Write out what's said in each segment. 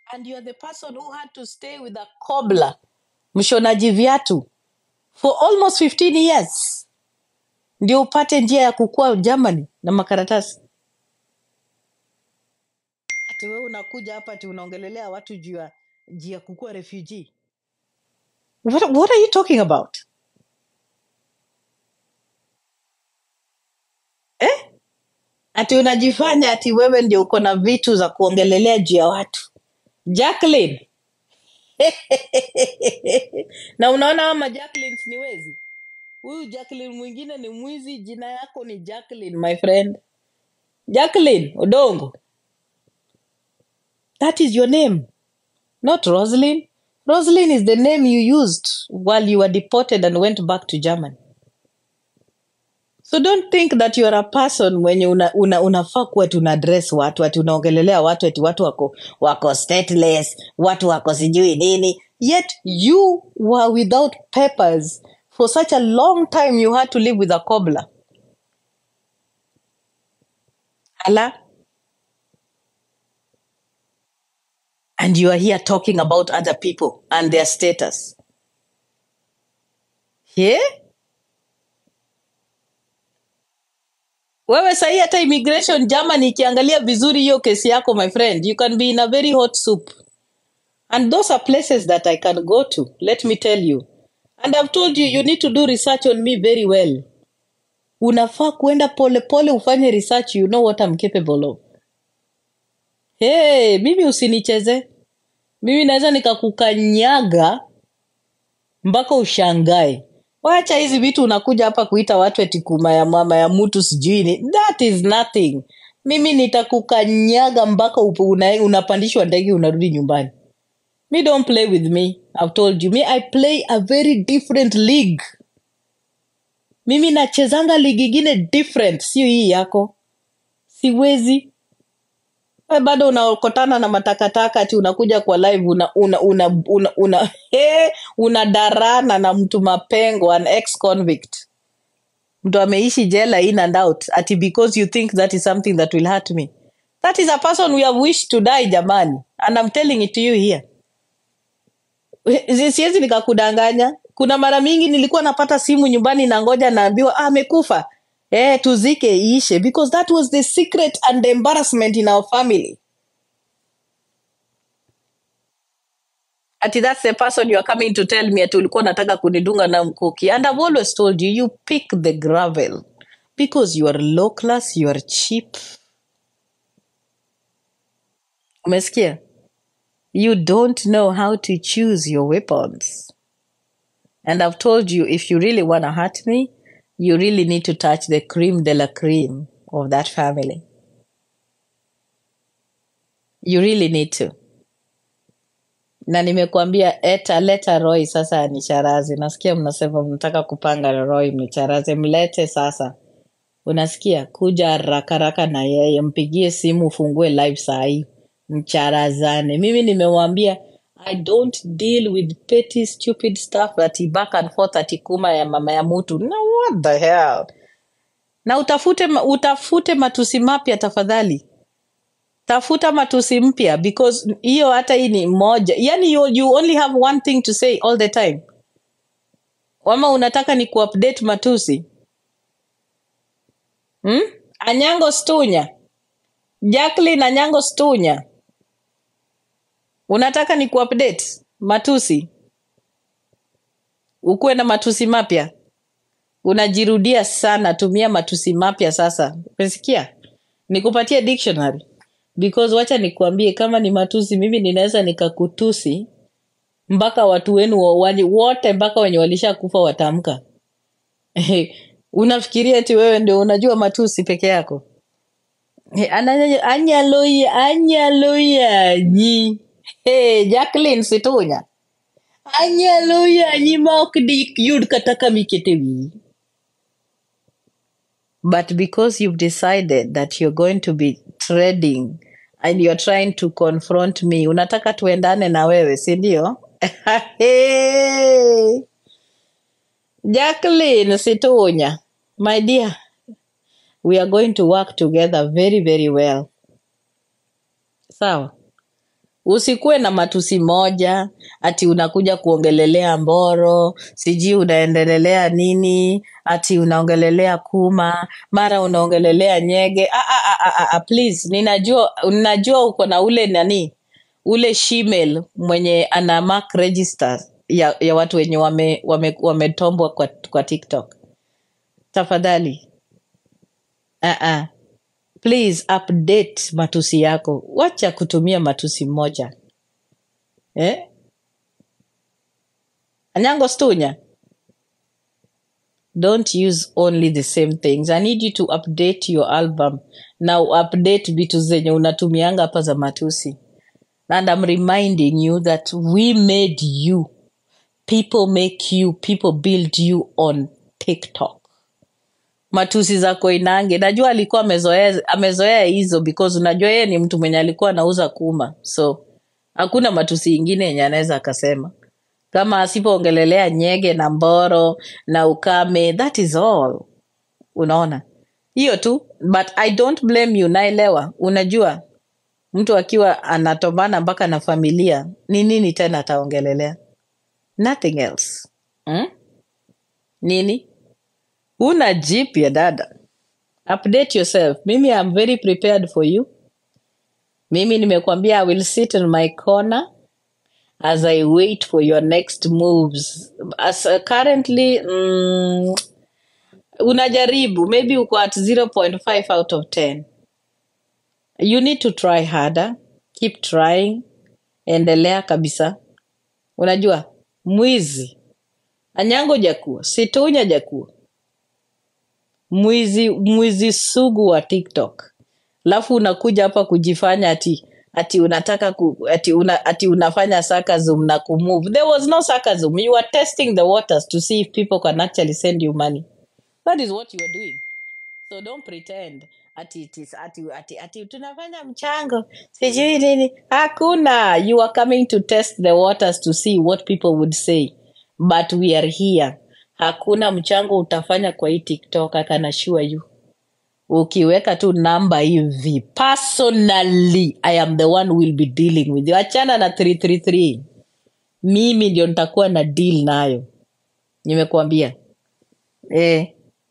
and you're the person who had to stay with a cobbler mshonaji viatu for almost 15 years ndio upate njia ya kukua germany na makaratasi ati wewe unakuja hapa ati unaongelelea watu juu ya juu ya kukua refugee what, what are you talking about eh? ati unajifanya ati wewe ndio uko na vitu za kuongelelea juu ya watu jacqueline na unaona ama jacquelines ni wezi huyu jacqueline mwingine ni mwizi jina yako ni jacqueline my friend jacqueline odongo that is your name not roslyn roslyn is the name you used while you were deported and went back to germany so don't think that you are a person mwenye una, una, unafaa kuwa tuna address watu ati unaongelelea watu ati watu wako wako stateless watu wako sijui nini yet you were without papers for such a long time you had to live with a cobbler ala and you are here talking about other people and their status yeah? wewe sahii hata immigration germany ikiangalia vizuri hiyo kesi yako my friend you can be in a very hot soup and those are places that i can go to let me tell you and i've told you you need to do research on me very well unafaa kuenda pole pole ufanye research you know what I'm capable of hey, mimi usinicheze mimi naweza nikakukanyaga mpaka ushangae wacha hizi vitu unakuja hapa kuita watu eti kuma ya mama ya mtu sijui ni that is nothing mimi nitakukanyaga mpaka upo- una, unapandishwa ndege unarudi nyumbani me don't play with me i've told you me i play a very different league mimi nachezanga ligi ingine different sio hii yako siwezi We bado unaokotana na matakataka ati unakuja kwa live una una una una, una, he, unadarana na mtu mapengo an ex convict mtu ameishi jela in and out ati because you think that is something that will hurt me that is a person we have wished to die jamani and I'm telling it to you here Si- siwezi nikakudanganya kuna mara mingi nilikuwa napata simu nyumbani na ngoja naambiwa ah, amekufa eh, tuzike iishe because that was the secret and the embarrassment in our family ati that's the person you are coming to tell me ati ulikuwa unataka kunidunga na mkuki and I've always told you you pick the gravel because you are low class you are cheap umesikia you don't know how to choose your weapons And I've told you, if you really want to hurt me, you really need to touch the cream de la cream of that family. You really need to. Na nimekuambia eta leta Roy sasa anicharaze. Nasikia mnasema mnataka kupanga na Roy mnicharaze, mlete sasa. Unasikia? Kuja haraka haraka na yeye, mpigie simu, ufungue live saa hii, mcharazane. Mimi nimewambia I don't deal with petty stupid stuff ati back and forth ati kuma ya mama ya mutu. No, what the hell? Na utafute ma- utafute matusi mapya tafadhali. Tafuta matusi mpya because hiyo hata hii ni moja. Yani you, you only have one thing to say all the time. Wama unataka ni kuupdate matusi. Hmm? Anyango Stunya. Jacqueline Anyango Stunya. Unataka ni kuupdate matusi, ukuwe na matusi mapya. Unajirudia sana, tumia matusi mapya sasa. Umesikia? Nikupatie dictionary because wacha nikuambie, kama ni matusi, mimi ninaweza nikakutusi mpaka watu wenu wa- wani- wote, mpaka wenye walishakufa watamka. Unafikiria eti wewe ndio unajua matusi peke yako? Eh, ana- Anyaloya, anyaloya nyi. Hey, Jacqueline Situnya. Anyalo yanyi ma ok dik yud kata kama ikete wiyi. But because you've decided that you're going to be trading and you're trying to confront me, unataka tuendane na wewe, si ndio? Hey, Jacqueline Situnya, my dear, we are going to work together very, very well. Sawa? usikuwe na matusi moja ati unakuja kuongelelea mboro sijui unaendelelea nini ati unaongelelea kuma mara unaongelelea nyege ah, ah, ah, ah, ah, please ninajua ninajua uko na ule nani ule shemale mwenye ana mark register ya, ya watu wenye wametombwa wame, wametombwa kwa, kwa tiktok tafadhali uh -uh. please update matusi yako wacha kutumia matusi moja eh? anyango stunya don't use only the same things i need you to update your album na update vitu zenye unatumianga hapa za matusi and i'm reminding you that we made you people make you people build you on tiktok matusi za koinange najua alikuwa amezoea amezoea hizo because unajua yeye ni mtu mwenye alikuwa anauza kuma so hakuna matusi ingine yenye anaweza akasema kama asipoongelelea nyege na mboro na ukame that is all unaona hiyo tu but i don't blame you naelewa unajua mtu akiwa anatombana mpaka na familia ni nini tena ataongelelea nothing else hmm? nini una jipya dada update yourself mimi am very prepared for you mimi nimekwambia i will sit in my corner as i wait for your next moves as uh, currently mm, unajaribu maybe uko at 0.5 out of 10 you need to try harder keep trying endelea kabisa unajua mwizi anyango jakuo situnya jakuo mwizi mwizi sugu wa tiktok alafu unakuja hapa kujifanya ati ati unataka ku, ati, una, ati unafanya sarcasm na kumove there was no sarcasm you were testing the waters to see if people can actually send you money that is what you are doing so don't pretend ati, it is, ati, ati, ati tunafanya mchango sijui nini hakuna you are coming to test the waters to see what people would say but we are here hakuna mchango utafanya kwa hii tiktok I can assure you ukiweka tu namba hivi personally i am the one will be dealing with you achana na 333 mimi ndio nitakuwa na deal nayo nimekuambia eh.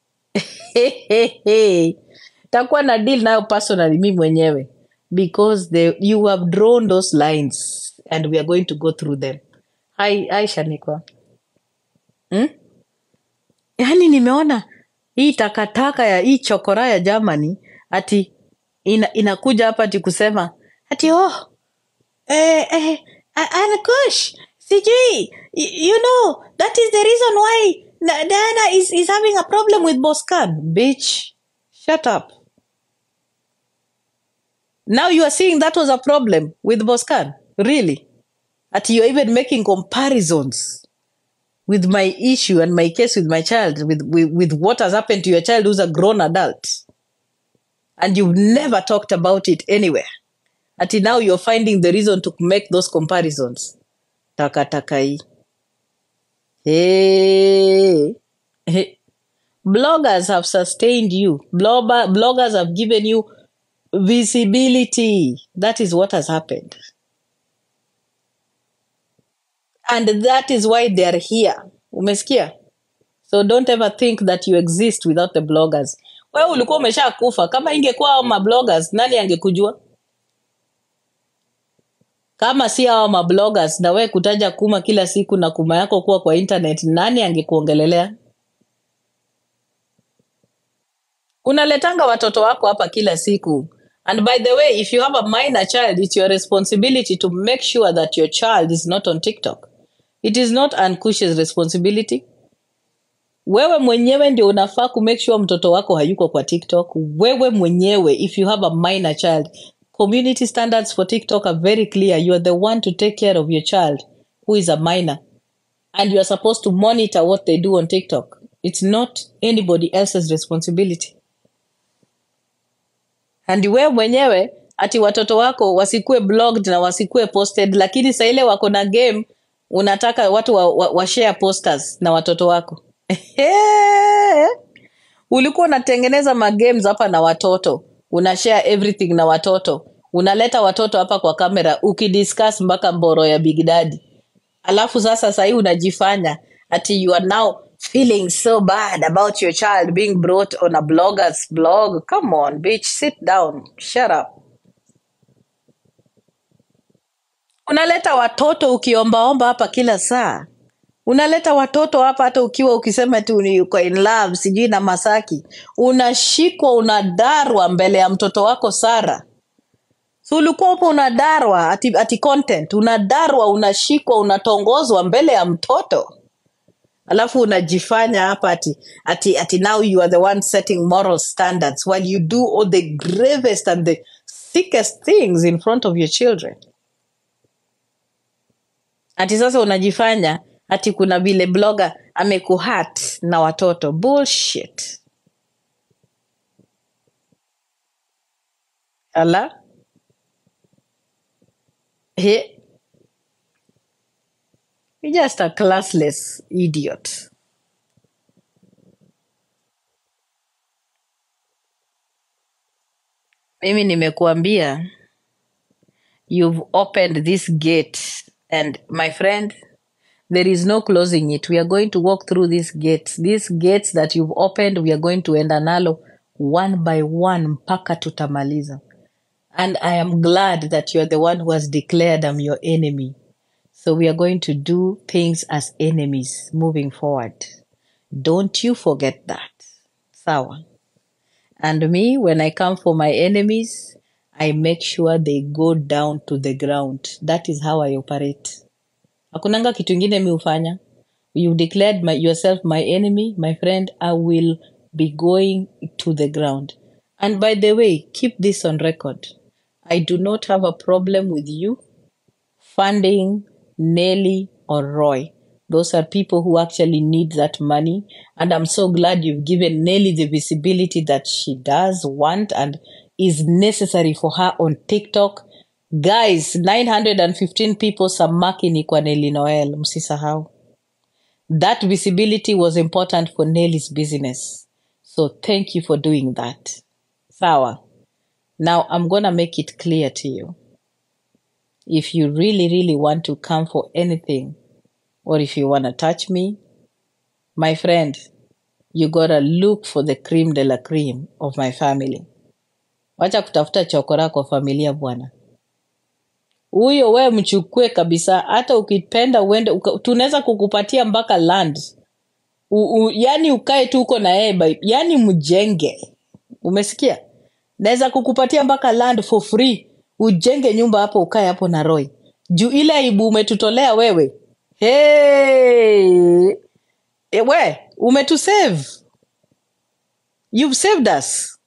takuwa na deal nayo personally mi mwenyewe because the, you have drawn those lines and we are going to go through them hai hai shanikwa hmm? yaani nimeona hii takataka ya hii chokora ya Germany ati ina, inakuja hapa ati kusema ati oh eh, eh, A- Ankush sijui y- you know that is the reason why Na- Diana is, is having a problem with Boscan bitch shut up now you are seeing that was a problem with Boscan really at you're even making comparisons with my issue and my case with my child with, with with what has happened to your child who's a grown adult and you've never talked about it anywhere ati now you're finding the reason to make those comparisons takataka hii hey. Hey. bloggers have sustained you Blogger, bloggers have given you visibility that is what has happened and that is why they are here umesikia so don't ever think that you exist without the bloggers wewe ulikuwa umesha kufa kama ingekuwa hao mabloggers nani angekujua kama si hao mabloggers na wewe kutaja kuma kila siku na kuma yako kuwa kwa internet nani angekuongelelea unaletanga watoto wako hapa kila siku and by the way if you have a minor child it's your responsibility to make sure that your child is not on tiktok it is not Ankush's responsibility wewe mwenyewe ndio unafaa kumake sure mtoto wako hayuko kwa tiktok wewe mwenyewe if you have a minor child community standards for tiktok are very clear you are the one to take care of your child who is a minor and you are supposed to monitor what they do on tiktok it's not anybody else's responsibility and wewe mwenyewe ati watoto wako wasikue blogged na wasikue posted lakini saa ile wako na game unataka watu wa, wa, wa share posters na watoto wako ulikuwa unatengeneza magames hapa na watoto una share everything na watoto unaleta watoto hapa kwa kamera ukidiscuss mpaka mboro ya big daddy alafu sasa sahii unajifanya ati you are now feeling so bad about your child being brought on a blogger's blog come on bitch sit down shut up unaleta watoto ukiombaomba hapa kila saa unaleta watoto hapa hata ukiwa ukisema tu ni uko in love sijui na masaki unashikwa unadarwa mbele ya mtoto wako sara so ulikuwa hapo unadarwa ati, ati content unadarwa unashikwa unatongozwa mbele ya mtoto alafu unajifanya hapa ati, ati, ati now you are the one setting moral standards while you do all the gravest and the sickest things in front of your children ati sasa unajifanya ati kuna vile blogger amekuhat na watoto bullshit ala he you're just a classless idiot mimi nimekuambia you've opened this gate and my friend there is no closing it we are going to walk through these gates these gates that you've opened we are going to enda nalo one by one mpaka tutamaliza and i am glad that you are the one who has declared i'm your enemy so we are going to do things as enemies moving forward don't you forget that sawa and me when i come for my enemies i make sure they go down to the ground that is how i operate hakunanga kitu ingine mi hufanya you declared my, yourself my enemy my friend i will be going to the ground and by the way keep this on record i do not have a problem with you funding Nelly or Roy. Those are people who actually need that money. And I'm so glad you've given Nelly the visibility that she does want and is necessary for her on TikTok. Guys, 915 people samakini kwa Nelly Noel. Msisahau. That visibility was important for Nelly's business. So thank you for doing that. Sawa. Now I'm going to make it clear to you. if you really, really want to come for anything, or if you want to touch me, my friend, you gotta look for the cream de la cream of my family. Wacha kutafuta chokora kwa familia bwana. Huyo we mchukue kabisa, hata ukipenda uende, uka- tunaweza kukupatia mpaka land u, u, yani ukae tu uko na yeye, by- yani mjenge. Umesikia? Naweza kukupatia mpaka land for free, ujenge nyumba hapo, ukae hapo na Roy. Juu ile aibu umetutolea wewe, hey, e, we umetusave, you've saved us.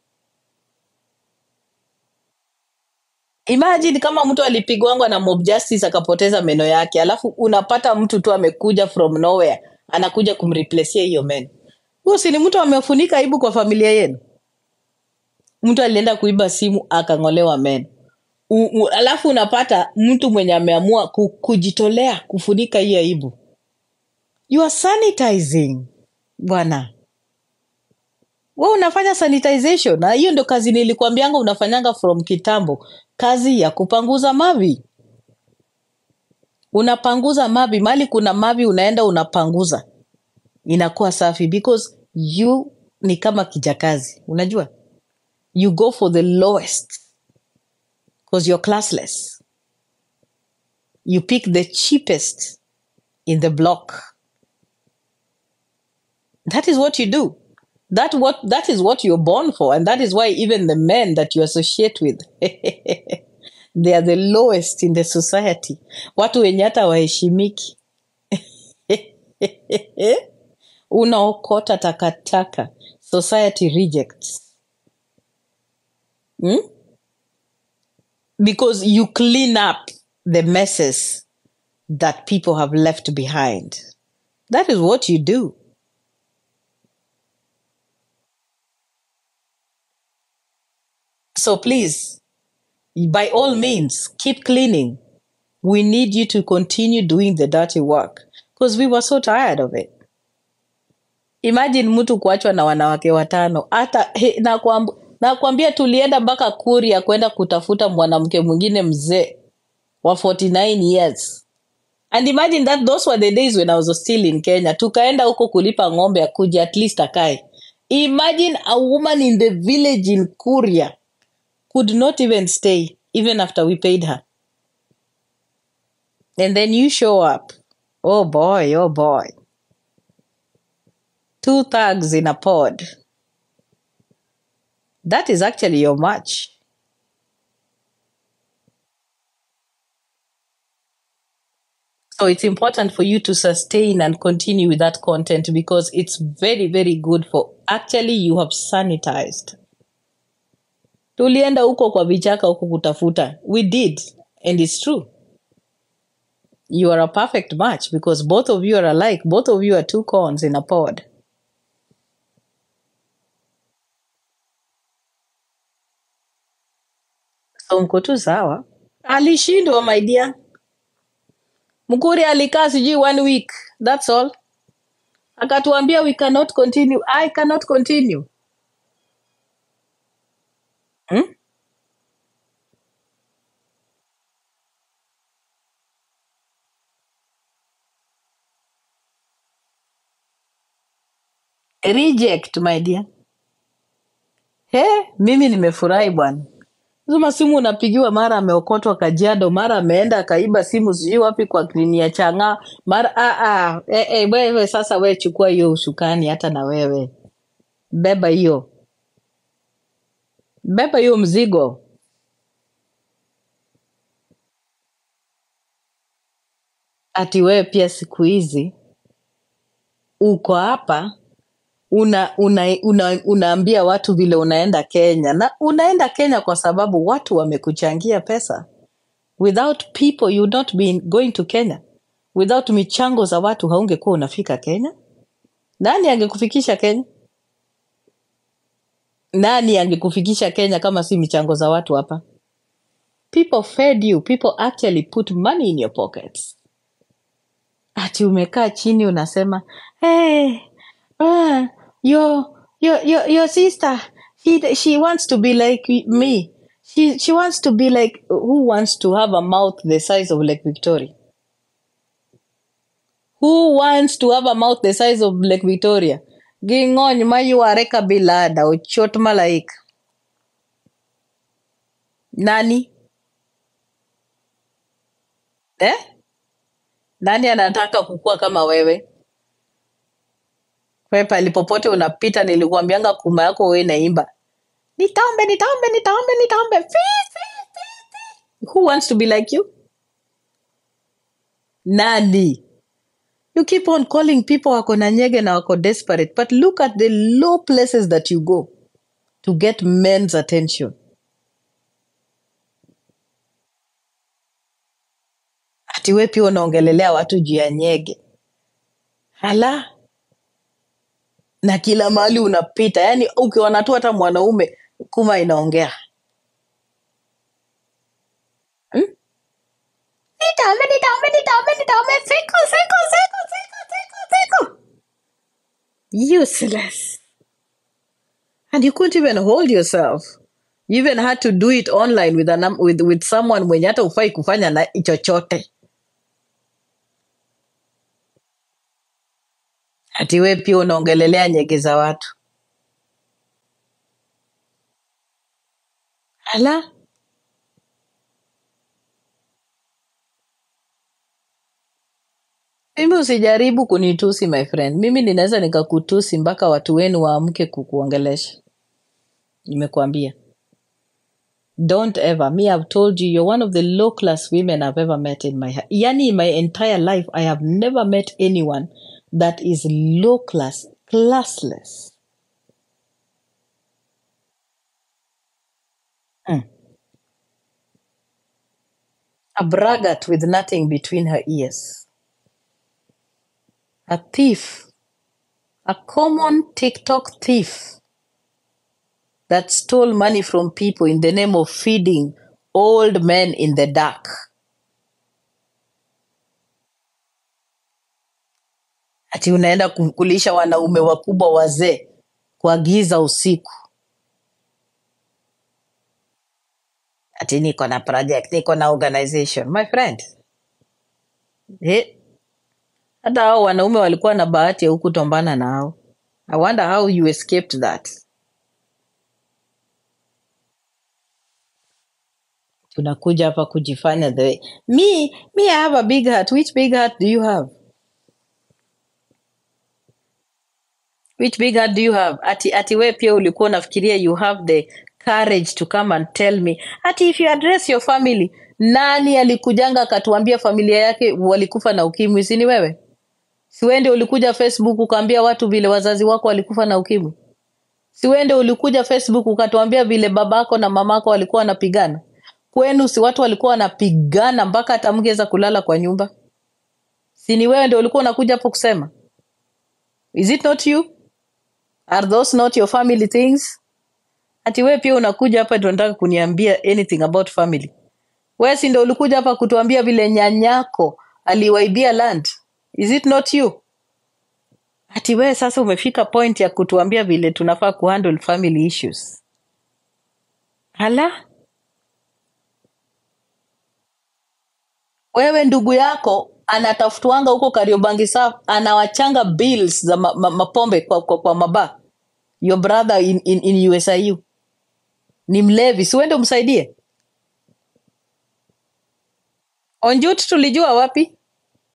Imagine kama mtu alipigwangwa na mob justice akapoteza meno yake, alafu unapata mtu tu amekuja from nowhere anakuja kumreplacia hiyo meno. Huyo si ni mtu amefunika aibu kwa familia yenu? Mtu alienda kuiba simu akang'olewa meno. U, u, alafu unapata mtu mwenye ameamua ku, kujitolea kufunika hiyo aibu. You are sanitizing bwana, we unafanya sanitization, na hiyo ndo kazi nilikwambianga unafanyanga from kitambo, kazi ya kupanguza mavi. Unapanguza mavi, mali kuna mavi unaenda unapanguza, inakuwa safi because you ni kama kijakazi, unajua you go for the lowest because you're classless. You pick the cheapest in the block. That is what you do. That what that is what you're born for, and that is why even the men that you associate with they are the lowest in the society. Watu wenye hata waheshimiki. Unaokota takataka. Society rejects. Hmm? Because you clean up the messes that people have left behind. That is what you do. So please, by all means, keep cleaning. We need you to continue doing the dirty work because we were so tired of it. Imagine mtu kuachwa na wanawake watano hata he, na kuambu, nakwambia tulienda mpaka kuria kwenda kutafuta mwanamke mwingine mzee wa 49 years and imagine that those were the days when i was still in kenya tukaenda huko kulipa ng'ombe akuja at least akae imagine a woman in the village in kuria could not even stay even after we paid her and then you show up oh boy oh boy two thugs in a pod that is actually your match So it's important for you to sustain and continue with that content because it's very, very good for actually you have sanitized. Tulienda huko kwa vichaka huko kutafuta. We did. And it's true. You are a perfect match because both of you are alike. Both of you are two corns in a pod. So mko tu sawa. Alishindwa my dear. Mkuri alikaa sijui one week. That's all. Akatuambia we cannot continue. I cannot continue. Hmm? Reject my dear. He, mimi nimefurahi bwana. Zuma simu unapigiwa, mara ameokotwa Kajiado, mara ameenda akaiba simu sijui wapi kwa klini ya Chang'aa, mara ah, ah, eh, eh, wewe sasa, we chukua hiyo ushukani, hata na wewe beba hiyo, beba hiyo mzigo. Ati wewe pia siku hizi uko hapa una, una, una, unaambia watu vile unaenda Kenya, na unaenda Kenya kwa sababu watu wamekuchangia pesa. Without people you would not be going to Kenya. Without michango za watu haungekuwa unafika Kenya. Nani angekufikisha Kenya? Nani angekufikisha Kenya kama si michango za watu hapa? People fed you. People actually put money in your pockets. Ati umekaa chini unasema hey, uh, your, your, your, your sister he, she wants to be like me. She, she wants to be like who wants to have a mouth the size of Lake Victoria? Who wants to have a mouth the size of Lake Victoria? Ging'ony mayuare ka bilada ochot malaika. Nani? Eh? Nani anataka kukua kama wewe? Wewe pali popote unapita nilikuambianga kuma yako wewe naimba. Nitaombe, nitaombe, nitaombe, nitaombe. Fi, fi, fi, fi. Who wants to be like you? Nani? You keep on calling people wako na nyege na wako desperate, but look at the low places that you go to get men's attention. Ati wewe pia unaongelelea watu juu ya nyege. Hala, na kila mahali unapita, yani ukiona tu hata mwanaume kuma inaongea hmm? Nitaombe, nitaombe, nitaombe, nitaombe, siku, siku, siku, siku, siku, siku. Useless. And you couldn't even hold yourself. You even had to do it online with, a num with, with someone mwenye hata ufai kufanya na chochote. Ati we pia unaongelelea nyege za watu. Ala, mimi usijaribu kunitusi my friend. Mimi ninaweza nikakutusi mpaka watu wenu waamke kukuongelesha. Nimekuambia. Don't ever. Me, I've told you, you're one of the low class women I've ever met in my yani in my entire life. I have never met anyone that is low class, classless. Mm. A braggart with nothing between her ears. A thief. A common TikTok thief that stole money from people in the name of feeding old men in the dark. Ati unaenda ku- kulisha wanaume wakubwa wazee kwa giza usiku. ati niko na project niko na organization my friend eh, hata hao wanaume walikuwa na bahati ya hukutombana nao i wonder how you escaped that tunakuja hapa kujifanya the way me me i have a big heart which big heart do you have which big heart do you have ati ati we pia ulikuwa unafikiria you have the courage to come and tell me ati if you address your family nani alikujanga akatuambia familia yake walikufa na ukimwi si ni wewe siwende ulikuja facebook ukaambia watu vile wazazi wako walikufa na ukimwi siwende ulikuja facebook ukatuambia vile babako na mamako walikuwa wanapigana kwenu si watu walikuwa wanapigana mpaka hata mngeweza kulala kwa nyumba si ni wewe ndio ulikuwa unakuja hapo kusema is it not you are those not your family things ati wewe pia unakuja hapa ndio unataka kuniambia anything about family wewe si ndio ulikuja hapa kutuambia vile nyanyako aliwaibia land is it not you ati wewe sasa umefika point ya kutuambia vile tunafaa kuhandle family issues hala wewe ndugu yako anatafutwanga huko kariobangi sa anawachanga bills za ma, ma, mapombe kwa, kwa, kwa maba your brother in, in, in usiu ni mlevi siwende umsaidie onjut tulijua wapi